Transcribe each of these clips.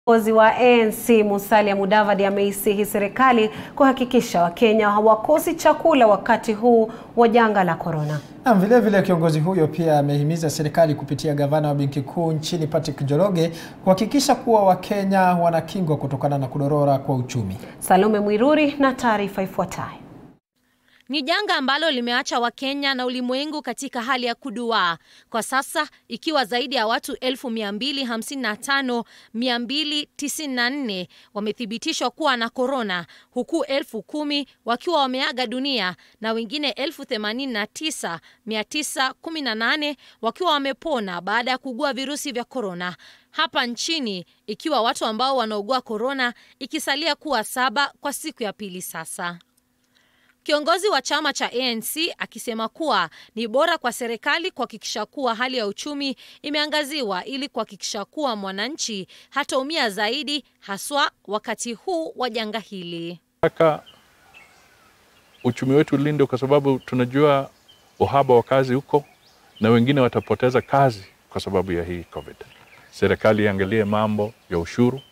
Kiongozi wa ANC Musalia Mudavadi ameisihi serikali kuhakikisha Wakenya hawakosi chakula wakati huu wa janga la korona. Na vile vile kiongozi huyo pia amehimiza serikali kupitia gavana wa benki kuu nchini Patrick Njoroge kuhakikisha kuwa Wakenya wanakingwa kutokana na kudorora kwa uchumi. Salome Mwiruri na taarifa ifuatayo. Ni janga ambalo limeacha Wakenya na ulimwengu katika hali ya kuduaa kwa sasa, ikiwa zaidi ya watu 255,294 wamethibitishwa kuwa na korona, huku elfu kumi wakiwa wameaga dunia na wengine 89,918 wakiwa wamepona baada ya kuugua virusi vya korona hapa nchini, ikiwa watu ambao wanaugua korona ikisalia kuwa saba kwa siku ya pili sasa. Kiongozi wa chama cha ANC akisema kuwa ni bora kwa serikali kuhakikisha kuwa hali ya uchumi imeangaziwa ili kuhakikisha kuwa mwananchi hataumia zaidi haswa wakati huu wa janga hili. Nataka uchumi wetu ulindwe kwa sababu tunajua uhaba wa kazi huko na wengine watapoteza kazi kwa sababu ya hii COVID. Serikali iangalie mambo ya ushuru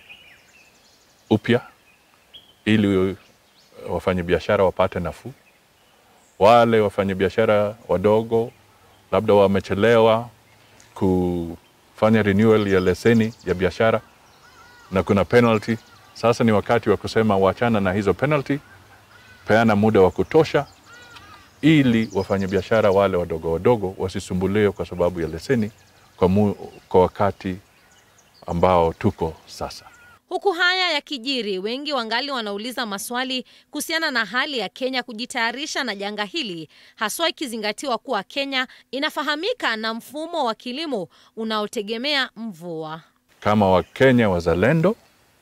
upya ili wafanyabiashara wapate nafuu. Wale wafanyabiashara wadogo labda wamechelewa kufanya renewal ya leseni ya biashara na kuna penalty, sasa ni wakati wa kusema wachana na hizo penalty, peana muda wa kutosha ili wafanyabiashara wale wadogo wadogo wasisumbuliwe kwa sababu ya leseni kwa, mu, kwa wakati ambao tuko sasa. Huku haya yakijiri, wengi wangali wanauliza maswali kuhusiana na hali ya Kenya kujitayarisha na janga hili, haswa ikizingatiwa kuwa Kenya inafahamika na mfumo wa kilimo unaotegemea mvua. Kama Wakenya wazalendo,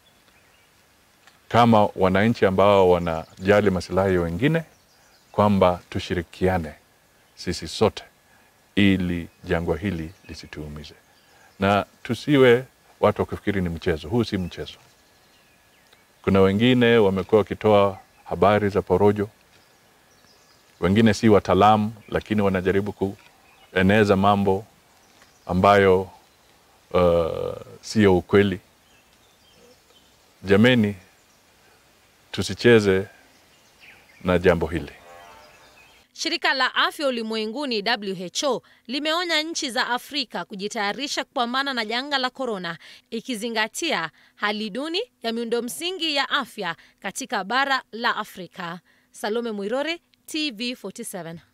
kama wananchi ambao wanajali masilahi ya wengine, kwamba tushirikiane sisi sote ili jangwa hili lisituumize na tusiwe watu wakifikiri ni mchezo. Huu si mchezo. Kuna wengine wamekuwa wakitoa habari za porojo, wengine si wataalamu, lakini wanajaribu kueneza mambo ambayo uh, siyo ukweli. Jameni, tusicheze na jambo hili. Shirika la Afya Ulimwenguni WHO limeonya nchi za Afrika kujitayarisha kupambana na janga la korona, ikizingatia hali duni ya miundo msingi ya afya katika bara la Afrika. Salome Mwirore, TV 47.